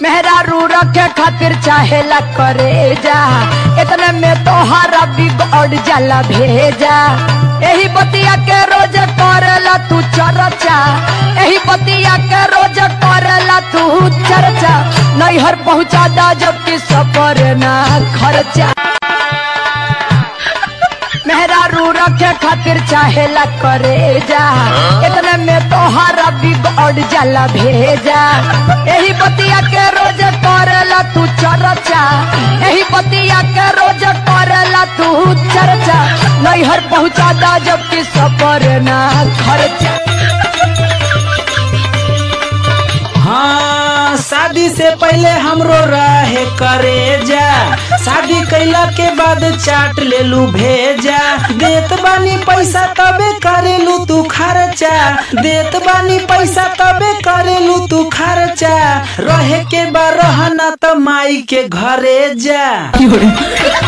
मेहरारू रखे खातिर चाहेला करे जा इतने में तोहारा बिगड़ जाला भेजा यही बतिया के रोज करेला तू चर्चा यही बतिया के रोज करेला तू चर्चा नैहर पहुँचा दा जबकि सफर ना खर्चा मेहरारू रखे खातिर चाहेला करे जा इतने में तोहारा बिगड़ जाला भेजा यही बतिया के रोज करेला तू चर्चा यही बतिया के रोज करेला तू चर्चा नैहर पहुँचा दा जबकि सफर ना खर्चा हाँ शादी से पहले हमरो रहे करे जा शादी कैला के बाद चाट ले लू भेजा देत बानी पैसा तबे करेलू तू खर्चा देत बानी पैसा तबे करेलू तू खर्चा रहे के बा रहना त माई के घरे जा